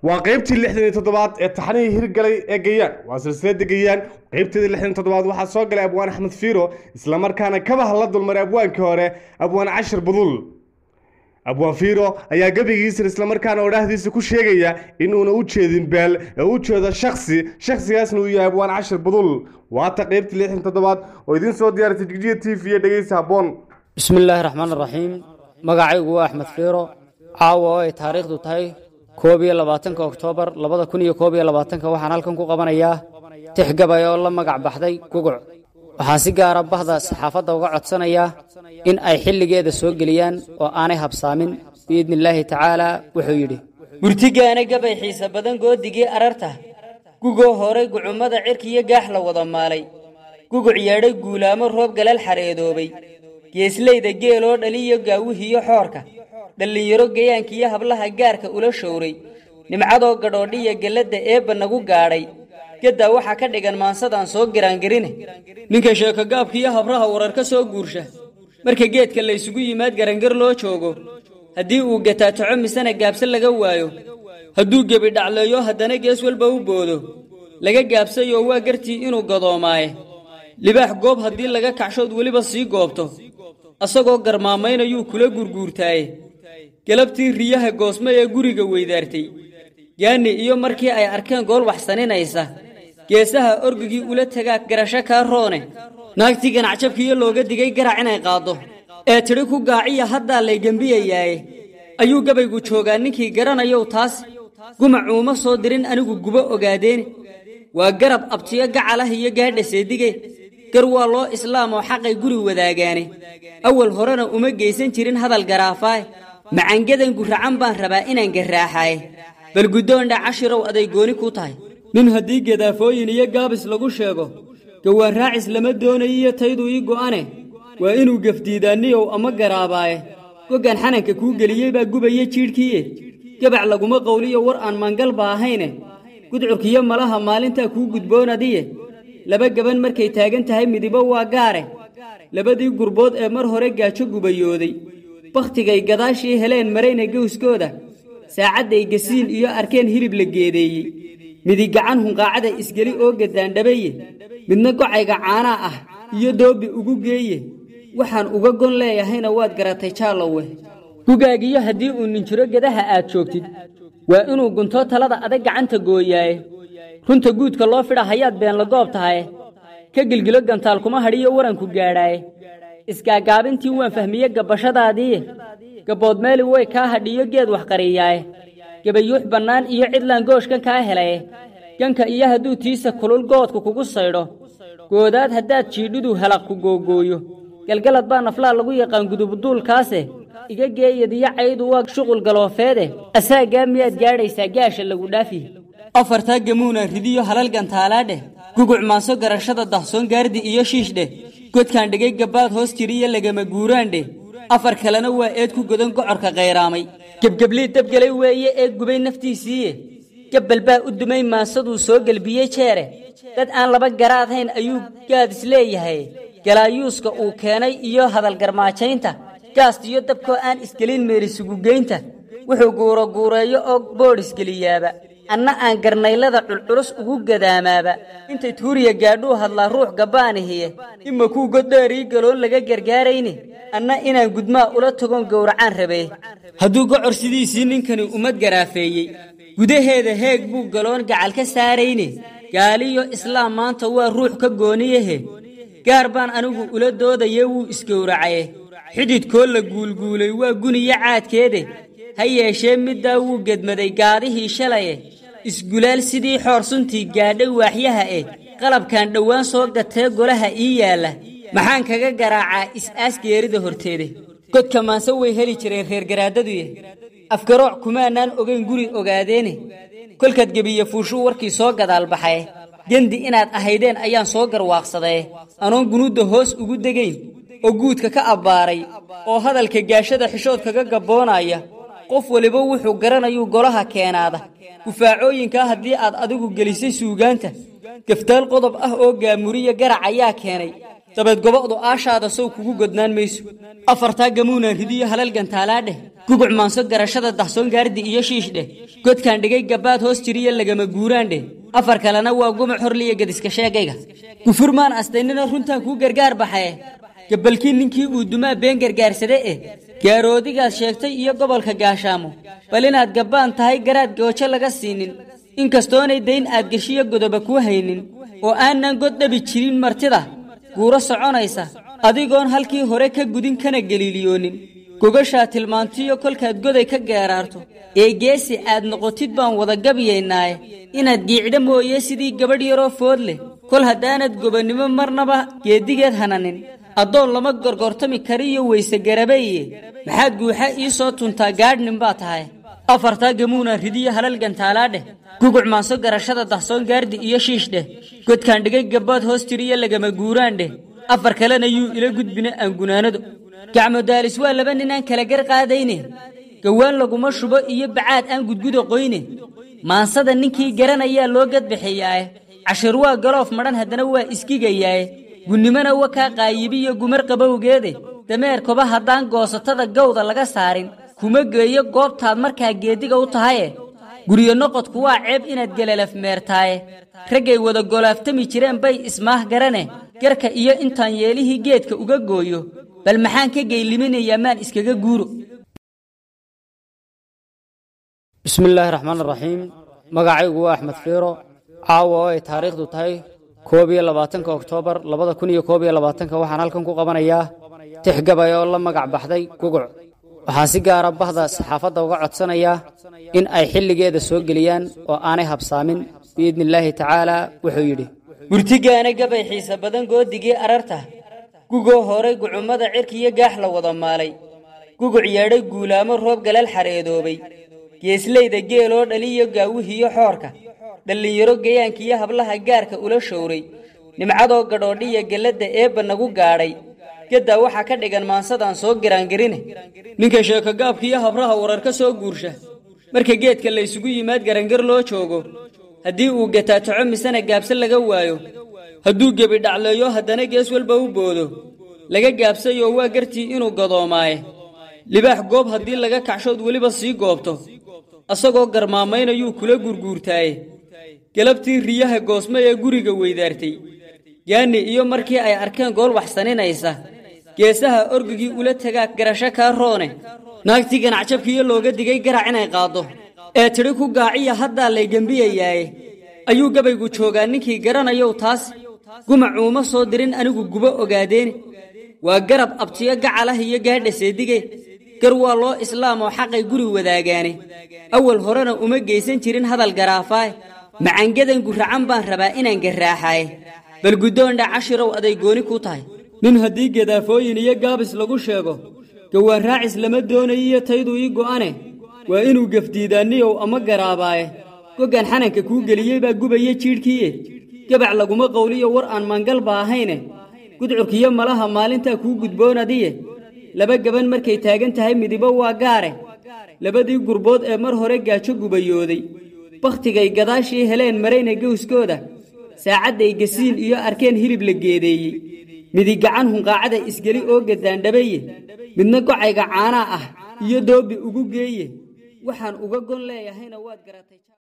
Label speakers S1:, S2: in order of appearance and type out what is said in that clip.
S1: waa qaybtii lixdan iyo toddobaad ee taxnihii hirgalay ee gayaan waa silsilada gayaan qaybteedii lixdan iyo toddobaad waxaa soo galay abwaan axmed fiiro islamarkaana kabaha la dulmaray abwaankii hore abwaan cashir budul abwaan fiiro ayaa gebigiisa islamarkaana odhaahdiisa ku sheegaya inuuna u jeedin beel ee u jeedo shaksi shaksigaasna uu yahay abwaan cashir budul waata qaybtii lixdan toddobaad oo idiin soo diyaaratay jigjiga t v iyo dhegeysa habboon
S2: bismi illaahi raxmaan raxiim magacaygu waa axmed fiiro caawa oo ay taariikhdu tahay koob iyo labaatanka oktoobar labada kun iyo koob iyo labaatanka waxaan halkan ku qabanayaa tix gabay oo la magac baxday guguc waxaan si gaara bahda saxaafadda uga codsanayaa in ay xilligeeda soo geliyaan oo aanay habsaamin biidni illaahi tacaalaa wuxuu yidhi
S3: burtigaana gabay xiise badan goodigii ararta gugoo horay gucummada cirkiyo gaax la wada maalay guguc yeedhay guulaamo roob galal xareedoobay geeslayda geeloo dhaliyo gaawihiyo xoorka dhallinyaro gayaankiyo hablaha gaarka ula showray nimcadoo gadhoodhiya gelladda eebba nagu gaadhay geddaa waxaa ka dhigan maansadaan soo giraangarine ninka sheekogaabkiyo habraha warar ka soo guursha marka geedka laysugu yimaad garangar loo joogo haddii uu gataatoco misena gaabse laga waayo hadduu gebi dhacleeyo haddana gees walba u boodo laga gaabsayoo waa gartii inuu gadoomaaye libaax goob haddii laga kacshood weliba sii goobto asagoo garmaamaynayuu kula gurguurtaaye galabtii riyaha goosmo ee guriga weydaartay gaani iyo markii ay arkeen gool waxsaninaysa geesaha orgigii ula tagaa garasho kaa roone naagtii ganacjabkiiyo looga digay garac inay qaaddo ee tidhi ku gaaciya haddaa lay gembiyayaaye ayuu gabaygu joogaa ninkii garanayow taas gumacuuma soo dirin anigu gubo ogaadeeni waa garab abtiyo gacalah iyo gaadha seedige gar waa loo islaam oo xaqay guri wadaagaane awal horena uma geysan jirin hadal garaafaaye macangadan guracan baan rabaa inaan garraaxaaye bal guddoondha cashirow aday gooni ku tahay nin haddii gadaafooyin iyo gaabis lagu sheego gawaan raacis lama doonayiyo taydu ii go'ane waa inuu gefdiidaanniyow ama garaabaaye goggan xananka kuu geliyey baa gubaya jiidhkiiye gabac laguma qowliyo war aan mangalba ahayne gudcurkiyo malaha maalintaa kuu gudboonadiye laba gaban markay taagan tahay midibo waa gaare labadii gurbood ee mar hore gaajo gubayooday bakhtigay gadaashii heleen marayna gowskooda saacadday gasiin iyo arkeen hilib la geedeeyey midi gacan hunqaacada isgeli oo gaddaandhabaye midna gocayga caanaa ah iyo doobbi ugu geeye waxaan uga gon leeyahayna waad garatay jaallowe gugaagiyo haddii uu ninjiro gedaha aad joogtid waa inuu guntoo talada adag gacanta gooyaaye runta guudka loo fidha hayaad beenla goob tahaye ka gilgilo gantaal kuma hadhiyo waranku gaadhaaye isgaagaabintii waan fahmiye gabbashadaadiiye gabbood meeli way kaa hadhiyo geed waxqariyaaye gabayuux bannaan iyo cidlaan gooshkan kaa helaye ganka iyo hadduu tiisa kulul goodku kugu saydho goodaad haddaad jiidhidu helaq ku googooyo galgalad baa naflaa lagu yaqaan gudubuduulkaase iga geeyadiyo caydu waa shuqul galoofeede asaagaa miyaad gaadhaysaa gaasha lagu dhaafi afartaa gamuuna ridiyo halal gantaalaadheh guguc maanso garashada dahsoon gaardi iyo shiishdheh godkaan dhigay gabbaad hoos jiriyo lagama guuraandheh afar kalena waa eed ku godan gocorka qayraamay gebgeblii dabgelay weeye ee gubay naftiisiiye gabbal baa u dumay maansaduu soo gelbiyey jeere dad aan laba garaadhayn ayuu gaad isleeyahay galaayuuska uu keenay iyo hadalgarmaajaynta gaastiyo dabkoo aan isgelin meerisugugeynta wuxuu guuro guureeyo oo boodh isgeliyaaba anna aan garnaylada culculus ugu gadaamaaba intay tuuriya gaadhuu hadlaa ruux gabbaanihiye ima kuu goddheerii galoon laga gargaarayne anna inaan gudmaa ula tagoon gowracaan rabee hadduu gocor sidiisii ninkani ummad garaafeeyey gudaheeda heeg buu galoon gacal ka saarayne gaaliyo islaam maanta waa ruux ka gooniyahe gaar baan anigu ula doodaye wuu isgowracaye xididkoo la guulguulay waa guniyo caadkeede ha yeeshee middaa wuu gedmaday gaadihii shalaye isgulaal sidii xoor suntii gaadhay waaxyaha eh qalabkan dhowaan soo gatee golaha ii yaalla maxaan kaga garaacaa is-aas geerida horteede godka maanse way heli jireen reer garaadaduye afgarooc kumaanaan ogayn guri ogaadeene kolkaad gebiye fuushuu warkii soo gadaal baxaye gendi inaad ahaydeen ayaan soo garwaaqsadaye anoon gunuudda hoos ugu degayn oo guudka ka abbaaray oo hadalka gaashada xishood kaga gabboonaya qof waliba wuxuu garanayuu golaha keenaada gufaacooyinkaa haddii aad adigu gelisay suugaanta gaftaal qodob ah oo gaamuriya garac ayaa keenay dabeed goba'du aashaada sow kugu godnaan mayso afartaa gamuunaan ridiyo halal gantaalaadheh guguc maanso garashada dahsoon gaardi iyo shiishdheh godkaan dhigay gabbaad hoos jiriyo lagama guuraandheh afar kalena waa gumac horliya gediska sheegayga gufurmaan astaynina runtaan kuu gargaar baxaye gabalkii ninkii uu dumaa been gargaarsade eh gaaroodigaad sheegtay iyo gobolka gaashaamo bal inaad gabbaan tahay garaad goojo laga siinin inkastoonay dayn aad geshiyo godoba kuu haynin oo aanan god dhabi jirin martida guuro soconaysa adigoon halkii hore ka gudin kana geliiliyoonin gogashaa tilmaantiyo kolkaad goday ka geeraarto ee geesi aad noqotid baan wada gabiyaynaaye inaad giicdha mooye sidii gabadh yaroo food leh kol haddaanad gobannimo marnaba geeddigeed hananin addoon lama gorgortami kariyo weyse garabaye maxaad guuxa ii soo tuntaa gaadhnin baa tahay afartaa gamuuna ridiyo halal gantaalaadheh guguc maanso garashada dahsoon gaardi iyo shiishdheh godkaan dhigay gabbaad hoos tiriyo lagama guuraandheh afar kalena yuu ila gudbina aan gunaanado gacmo daalis waa laba ninaan kala gar qaadayne gawaan laguma shubo iyo bacaad aan gudguda qoyne maansada ninkii garanayaa loo gadbixiyaaye cashir waa galoof madhan haddana waa iskigayaaye gunnimona wa kaa qaayibiyo gumar qabowgeede dameer koba haddaan goosatada gawda laga saarin kuma geeyo goobtaad markaa geediga u tahaye guryo noqodku waa ceeb inaad gelalaf meertaaye raggay wada golaaftami jireen bay ismaah garane garka iyo intaan yeelihii geedka uga gooyo bal maxaan ka geyliminayaa maan iskaga guuro
S2: bismi illaahi raxmaan raxiim magacaygu waa axmed fiiro caawa oo ay taariikhdu tahay koob iyo labaatanka oktoobar labada kun iyo koob iyo labaatanka waxaan halkan ku qabanayaa tix gabay oo la magac baxday guguc waxaan si gaara bahda saxaafadda uga codsanayaa in ay xilligeeda soo geliyaan oo aanay habsaamin biidni illaahi tacaalaa wuxuu yidhi
S3: murtigaana gabay xiise badan goodigii ararta gugoo horay gucummada cirkiyo gaax la wada maalay guguc yeedhay guulaamo roob galal xareedoobay geeslayda geeloo dhaliyo gaawihiyo xoorka dhallinyaro gayaankiyo hablaha gaarka ula showray nimcadoo gadhoodhiya gelladda eebba nagu gaadhay gaddaa waxaa ka dhigan maansadaan soo giraangarine ninka sheekogaabkiiyo habraha warar ka soo guursha marka geedka laysugu yimaad garangar loo joogo haddii uu gataataco misena gaabse laga waayo hadduu gebi dhacleeyo haddana gees walba u boodo laga gaabsayoo waa gartii inuu gadoomaaye libaax goob haddii laga kacshood weliba sii goobto asagoo garmaamaynayuu kula gurguurtaaye galabtii riyaha goosmo ee guriga weydaartay yaani iyo markii ay arkeen gool waxsaninaysa geesaha orgigii ula tagaa garasho kaa roone naagtii ganacjabkiiyo looga digay garac inay qaaddo ee tidhi ku gaaciya haddaa lay gembiyayaaye ayuu gabaygu joogaa ninkii garanayow taas gumacuuma soo dirin anigu gubo ogaadeeni waa garab abtiyo gacalah iyo gaadha seedige gar waa loo islaamoo xaqay guri wadaagaane awal horena uma geysan jirin hadal garaafaaye macangadan guracan baan rabaa inaan garraaxaaye bal guddoondha cashirow aday gooni ku tahay nin haddii gadaafooyin iyo gaabis lagu sheego gawaan raacis lama doonayiyo taydu ii go'ane waa inuu gefdiidaanniyow ama garaabaaye goggan xananka kuu geliyey baa gubaya jiidhkiiye gabac laguma qowliyo war aan mangalba ahayne gudcurkiyo malaha maalintaa kuu gudboonadiye laba gaban markay taagan tahay midibo waa gaare labadii gurbood ee mar hore gaajo gubayooday bakhtigay gadaashii heleen marayna gawskooda saacadday gasiin iyo arkeen hilib la geedeeyey midi gacan hunqaacada isgeli oo gaddaandhabaye midna gocayga caanaa ah iyo doobi ugu geeye waxaan uga gon leeyahayna waad garatay